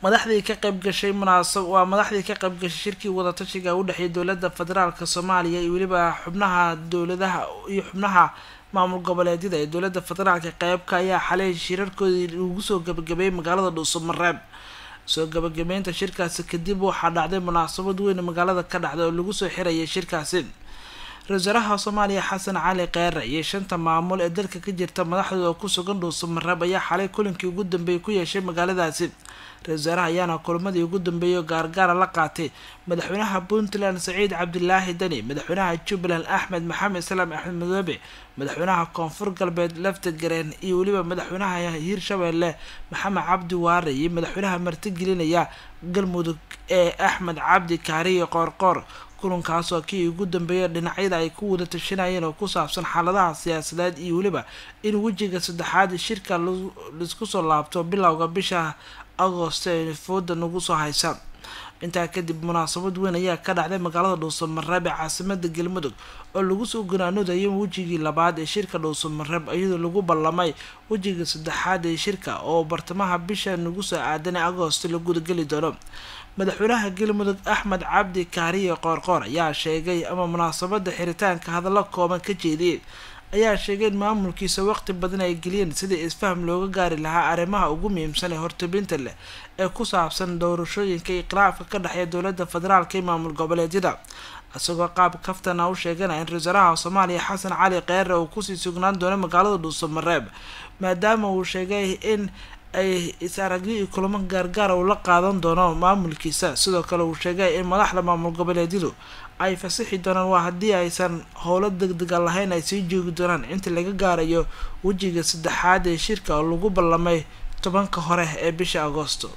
madaxdii ka qayb gashay munaasab waa madaxdii ka qayb gashay shirkii wadatashiga u dhexeeyay dowladda federaalk soomaaliya iyo weliba xubnaha dowladaha iyo xubnaha maamul goboleedyada ee dowladda federaalka qeybka ayaa xalay shirarkoodii lagu soo gabagabeeyay magaalada dhuusamareeb soo gabagabeynta shirkaasi kadib waxaa dhacday munaasabad weyn magaalada ka dhacda oo lagu soo xirayay shirkaasi ra-isul wasaaraha soomaaliya xasan cali keere iyo shanta maamul ee dalka ka jirta madaxdooda oo ku sugan dhuusamareeb ayaa xalay kulankii ugu dambeeyay ku yeeshay magaaladaasi ra-isul wasaaraha ayaana kulamadii ugu dambeeyay oo gaargaara la qaatay madaxweynaha puntland saciid cabdilaahi dani madaxweynaha jubbaland axmed maxamed islaam axmed madoobe madaxweynaha koonfur galbeed lafta gareen iyo weliba madaxweynaha hiirshabeelle maxamed cabdi waare iyo madaxweynaha martigelinaya galmudug ee axmed cabdi kaariyo qoorqoor kulankaas oo kii ugu dambeeya dhinacyada ay ku wada tashanayeen oo ku saabsan xaaladaha siyaasadeed iyo weliba in wejiga saddexaad shirka laisku soo laabto bilowga bisha agoost ee fooda nagu soo haysa intaa kadib munaasabad weyn ayaa ka dhacday magaalada dhuusamareeb ee caasimada galmudug oo lagu soo ganaanoodayo wejigii labaad ee shirka dhuusamareeb iyadoo lagu ballamay wejiga saddexaad ee shirka oo bartamaha bisha nagu soo aadan ee agoost la gudageli doono madaxweynaha galmudug axmed cabdi kaariye qoorqoor ayaa sheegay ama munaasabada xiritaanka hadallo kooban ka jeediyay ayaa sheegay in maamulkiisa waqti badan ay geliyeen sidii isfaham looga gaari lahaa arrimaha ugu muhiimsan ee hortabinta leh ee ku saabsan doorashooyinka iqlaafka ka dhexeeya dowladda federaalka iyo maamul goboleedyada isagoo qaab kaftana u sheeganaya in ra-isul wasaaraha soomaaliya xasan cali keere uu kusii sugnaan doono magaalada dhuusamareeb maadaama uu sheegay in ay is-aragyo iyo kulamo gaargaara uu la qaadan doono maamulkiisa sidoo kale uu sheegay in madaxda maamul goboleedyadu ay fasixi doonaan waa haddii aysan howlo degdega lahayn ay sii joogi doonaan inta laga gaarayo wejiga saddexaad ee shirka oo lagu ballamay tobanka hore ee bisha agoosto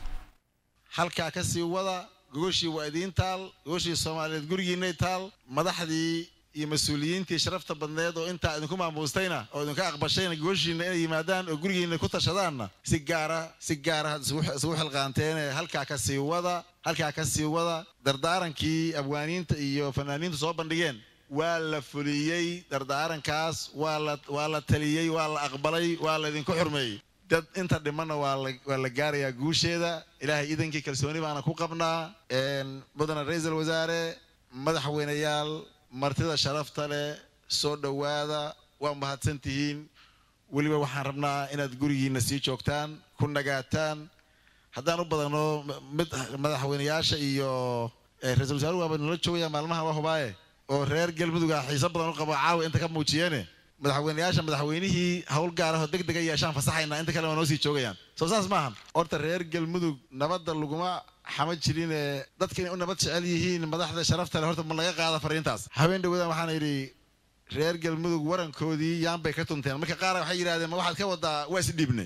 halkaa kasii wada gogoshii waa idiin taal gogoshii soomaaliyeed gurigiinay taal madaxdii iyo mas-uuliyiintii sharafta badneed oo intaa idinku maamuustayna oo idinka aqbashayna gogoshiina inay yimaadaan oo gurigiina ku tashadaanna si gaara si gaara isugu xilqaanteene halkaa kasii wada halkaa kasii wada dardaarankii abwaaniinta iyo fanaaniintu soo bandhigeen waa la fuliyey dardaarankaas waa la taliyey waa la aqbalay waa la idinku xurmeeyey dad inta dhimanna waa la gaarayaa guusheeda ilaahay idankii kalsooni baana ku qabnaa mudane ra-iisul wasaare madaxweyneyaal martida sharafta leh soo dhowaada waa mahadsan tihiin weliba waxaan rabnaa inaad gurigiina sii joogtaan ku nagaataan haddaan u badano mid madaxweyneyaasha iyo ra-isul wasaaruhu waaba nala joogaya maalmaha waa hubaaye oo reer galmuduga xiiso badan u qabo caawa inta ka muujiyeene madaxweyneyaasha madaxweynihii hawl gaarahoo deg dega yeeshaan fasaxaynaa inta kale waa noo sii joogayaan soo saas maahan horta reer galmudug nabadda laguma xama jirine dadka inay u nabad jecel yihiin madaxda sharafta le horta ma laga qaada fariintaas habeen dhawadan waxaana yidhi reer galmudug warankoodii yaan bay ka tunteen marka qaar waxay yidhahdeen ma waxaad ka wadaa waa isdhiibne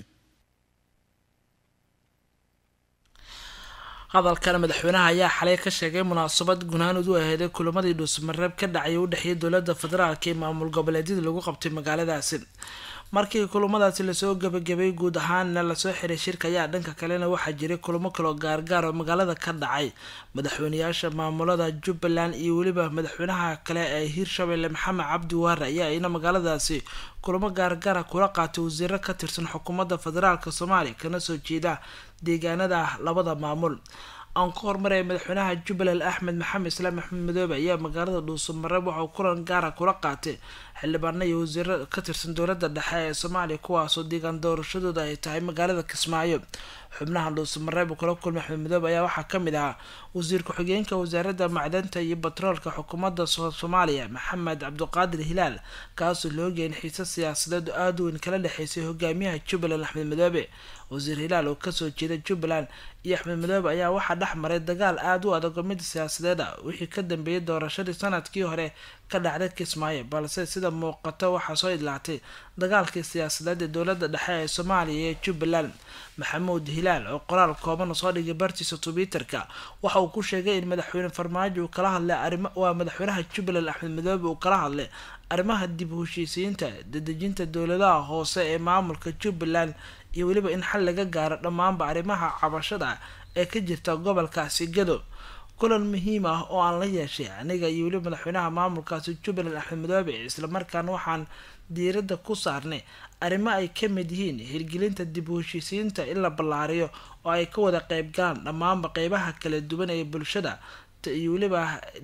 hadalkan madaxweynaha ayaa xalay ka sheegay munaasabad gunaanud u aheeday kulamadii dhuusamareeb ka dhacay u dhexeeyay dowladda federaalka iyo maamul goboleedyada lagu qabtay magaaladaasi markii kulamadaasi lasoo gabagabay guud ahaanna lasoo xiray shirka ayaa dhanka kalena waxaa jiray kulamo kaloo gaargaar oo magaalada ka dhacay madaxweyneyaasha maamulada jubbaland iyo weliba madaxweynaha kale ee hiirshabelle maxamed cabdi waare ayaa ina magaaladaasi kulamo gaargaara kula qaatay wasiiro ka tirsan xukuumadda federaalk soomaaliya kana soo jeeda deegaanada labada maamul aan ku hormaraya madaxweynaha jubbaland axmed maxamed islaam axmed madoobe ayaa magaalada dhuusamareeb waxauu kulan gaara kula qaatay xildhibaano iyo wasiiro ka tirsan dowladda dhexe ee soomaaliya kuwaasoo deegaan doorashadooda ay tahay magaalada kismaayo xubnaha dhuusamareeb uu kula kulmay axmed madoobe ayaa waxaa kamid ahaa wasiir ku-xigeenka wasaaradda macdanta iyo batroolka xukuumadda soomaaliya maxamed cabdiqaadir hilaal kaasoo la ogyahay in xiise siyaasadeed oo aada weyn kala dhexeysay hogaamiyaha jubbaland axmed madoobe wasiir hilaal oo kasoo jeeda jubbaland iyo axmed madoobe ayaa waxaa dhex maray dagaal aada u adag oo mid siyaasadeed ah wixii ka dambeeyay doorashadii sanadkii hore ka dhacday kismaayo balse sida muuqato waxaa soo idlaatay dagaalkii siyaasadeed ee dowladda dhexe ee soomaaliya ee jubbaland maxamuud hilaal oo qoraal kooban soo dhigay bartiisa twitterka waxa uu ku sheegay in madaxweyne farmaajo uu kala hadlay arimo waa madaxweynaha jubbaland axmed madoobe uu kala hadlay arrimaha dib u heshiisiinta dadejinta dowladaha hoose ee maamulka jubbaland iyo weliba in xal laga gaaro dhammaanba arrimaha cabashada ee ka jirta gobolkaasi gado kulan muhiim ah oo aan la yeeshay aniga iyo weliba madaxweynaha maamulkaasi jubbaland axmed madoobe islamarkaana waxaan diiradda ku saarnay arrimo ay ka mid yihiin hirgelinta dib u heshiisiinta in la ballaariyo oo ay ka wada qeybgalaan dhammaanba qeybaha kala duwan ee bulshada iyo weliba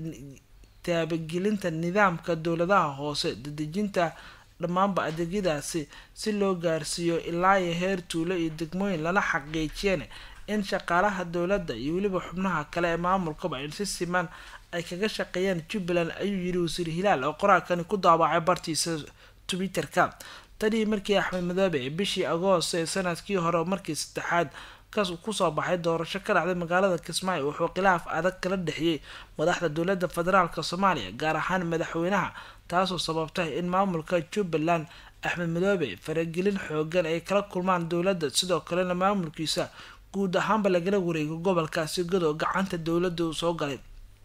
taabagelinta nidaamka dowladaha hoose dadejinta dhammaanba adeegyadaasi si loo gaarsiiyo ilaa iyo heer tuulo iyo degmooyin lana xaqiijiyeen in shaqaalaha dowladda iyo weliba xubnaha kale ee maamulkaba in si siman ay kaga shaqeeyaan jubbaland ayuu yiri wasiir hilaal oo qoraalkani ku daawacay bartiisa twitterka tanii markii axmed madoobe ee bishii agoost ee sanadkii hore markii saddexaad kaas kusoo baxay doorasho ka dhacday magaalada kismaayo wuxuu khilaaf adag kala dhexiyey madaxda dowladda federaalk soomaaliya gaar ahaan madaxweynaha taasoo sababtay in maamulka jubbaland axmed madoobe faragelin xoogan ay kala kulmaan dowladda sidoo kalena maamulkiisa guud ahaanba lagala wareego gobolkaasi godow gacanta dowladda uu soo galay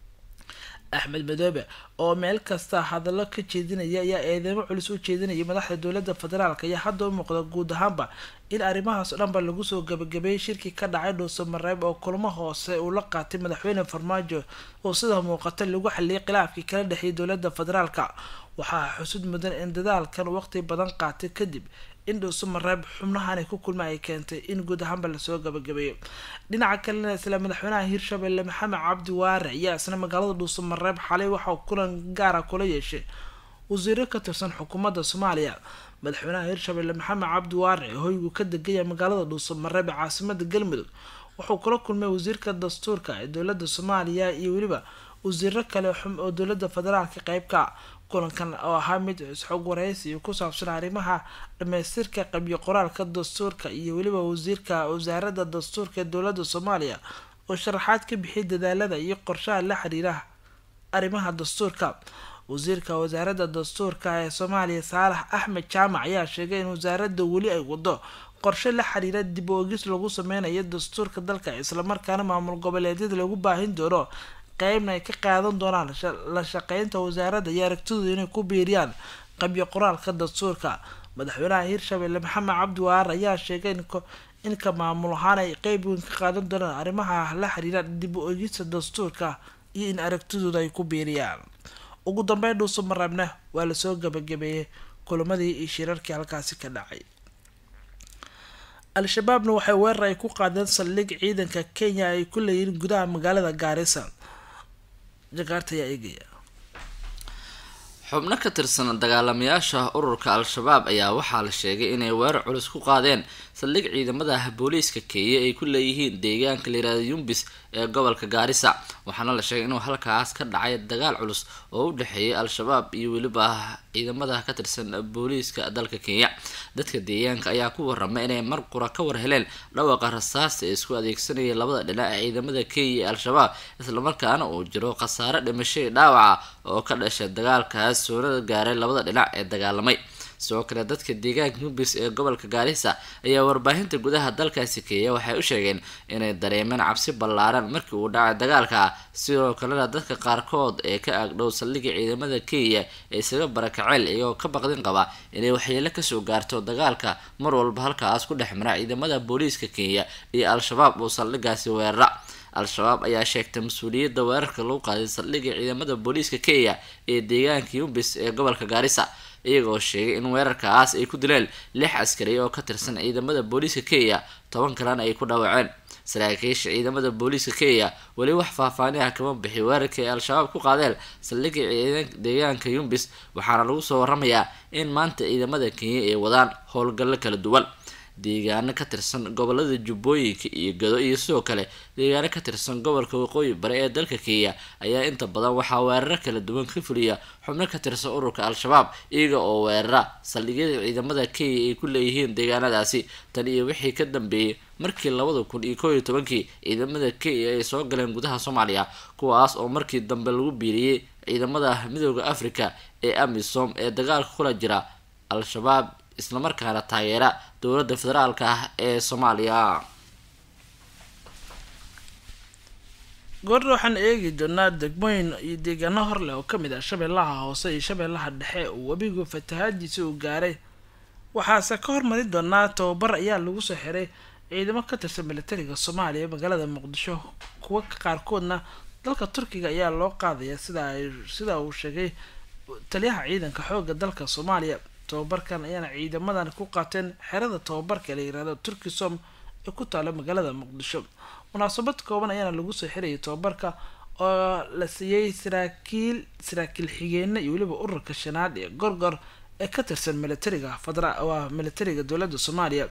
axmed madoobe oo meel kasta hadallo ka jeedinaya ayaa eedeymo culus u jeedinayay madaxda dowladda federaalk ayaa hadda u muuqda guud ahaanba in arrimahaas o dhanba lagu soo gabagabeeyay shirkii ka dhacay dhuuso mareeb oo kulmo hoose uu la qaatay madaxweyne farmaajo oo sida muuqata lagu xaliyay khilaafkii kala dhexeeyay dowladda federaalk waxaa xusud mudan in dadaalkan waqti badan qaatay kadib in dhuuso mareeb xubnahan ay ku kulma ay keentay in guud ahaanba lasoo gabagabeeyo dhinaca kalena isla madaxweynaha hirshabelle maxamed cabdi waare ayaa isna magaalada dhuuso mareeb xalay waxauu kulan gaara kula yeeshay wasiiro ka tirsan xukuumadda soomaaliya madaxweynaha hirshabelle maxamed cabdi waare hoygu ka degaya magaalada dhuuso mareeb ee caasimada galmudug wuxuu kula kulmay wasiirka dastuurka ee dowladda soomaaliya iyo weliba wasiiro kale oo dowladda federaalka qeybka kulankan oo ahaa mid isxog wareysi ku saabsan arrimaha dhamaystirka qabyo qoraalka dastuurka iyo weliba wasiirka wasaaradda dastuurka ee dowladda soomaaliya oo sharaxaad ka bixiyay dadaalada iyo qorshaha la xiriira arrimaha dastuurka wasiirka wasaaradda dastuurka ee soomaaliya saalax axmed jaamac ayaa sheegay in wasaaradda weli ay wado qorshe la xiriira dib oogis lagu sameynayo dastuurka dalka islamarkaana maamul goboleedyada lagu baahin doono qeybna ay ka qaadan doonaan la shaqeynta wasaaradda iyo aragtidooda inay ku biiriyaan qabyo qoraalka dastuurka madaxweynaha hirshabelle maxamed cabdi waar ayaa sheegay inka maamul ahaan ay qeyb weyn ka qaadan doonaan arrimaha la xiriira dib u egista dastuurka iyo in aragtidooda ay ku biiriyaan ugu dambeyn dhuuso mareebna waa lasoo gabagabeeyey kulamadii iyo shirarkii halkaasi ka dhacay al-shabaabna waxay weerar ay ku qaadeen saldhig ciidanka kenya ay ku leeyihiin gudaha magaalada gaarisa jakaarta ayaa eegaya xubno ka tirsan dagaalamayaasha ururka al-shabaab ayaa waxaa la sheegay inay weerar culus ku qaadeen saldhig ciidamada booliiska kenya ay ku leeyihiin deegaanka layirahda yumbis ee gobolka gaarisa waxaana la sheegay inuu halkaas ka dhacay dagaal culus oo u dhexeeyay al-shabaab iyo weliba ciidamada ka tirsan booliiska dalka kenya dadka deegaanka ayaa ku waramay inay mar qura ka war heleen dhawaqa rasaasta ee isku adeegsanayay labada dhinac ee ciidamada kenya iyo al-shabaab islamarkaana uu jiro khasaare dhimashay dhaawaca oo ka dhashay dagaalkaas soonada gaaray labada dhinac ee dagaalamay sidoo kale dadka deegaanka yumbis ee gobolka gaarisa ayaa warbaahinta gudaha dalkaasi kenya waxay u sheegeen inay dareemeen cabsi ballaaran markii uu dhacay dagaalka sidoo kalena dadka qaarkood ee ka agdhow saldhigga ciidamada kenya ee isaga barakaceel iyagoo ka baqdin qaba inay waxyeelo kasoo gaarto dagaalka mar walba halkaas ku dhex mara ciidamada booliiska kenya iyo al-shabaab oo saldhiggaasi weerara al-shabaab ayaa sheegtay mas-uuliyadda weerarka lagu qaaday saldhigga ciidamada booliiska kenya ee deegaanka yumbis ee gobolka gaarisa iyagoo sheegay in weerarkaas ay ku dileen lix askari oo ka tirsan ciidamada booliiska kenya toban kalena ay ku dhaawaceen saraakiisha ciidamada booliiska kenya weli wax faahfaani ah kama bixi weerarka ay al-shabaab ku qaadeen saldhigga deegaanka yumbis waxaana lagu soo waramayaa in maanta ciidamada kenya ay wadaan howlgallo kala duwan deegaano ka tirsan gobolada jubbooyinka iyo gado iyo sidoo kale deegaano ka tirsan gobolka waqooyi bare ee dalka kenya ayaa inta badan waxaa weeraro kala duwan ka fuliya xubno ka tirsan ururka al-shabaab iyaga oo weerara saldhigyada ciidamada kenya ay ku leeyihiin deegaanadaasi tan iyo wixii ka dambeeyey markii labada kun iyo koob iyo tobankii ciidamada kenya ay soo galeen gudaha soomaaliya kuwaas oo markii dambe lagu biiriyey ciidamada midooda africa ee amisom ee dagaalka kula jira al-shabaab islamarkaana taageera dowladda federaalka ah ee soomaaliya goordha waxaan eegi doonaa degmooyin iyo deegaano horleh oo kamid ah shabeellaha hoose iyo shabeellaha dhexe oo webigu fatahaadiisa uu gaaray waxaase ka hormari doonaa tababar ayaa lagu soo xiray ciidamo ka tirsan militariga soomaaliya magaalada muqdisho kuwa qaarkoodna dalka turkiga ayaa loo qaadaya sida ay sida uu sheegay taliyaha ciidanka xooga dalka soomaaliya tababarkan ayaana ciidamadan ku qaateen xerada tababarka la yirahdo turkisom ee ku taalo magaalada muqdisho munaasabad kooban ayaana lagu soo xirayay tababarka oo la siiyey saraakiil saraakiil xigeena iyo weliba ururka shanaad ee gorgor ee ka tirsan militariga fadra waa militariga dowladda soomaaliya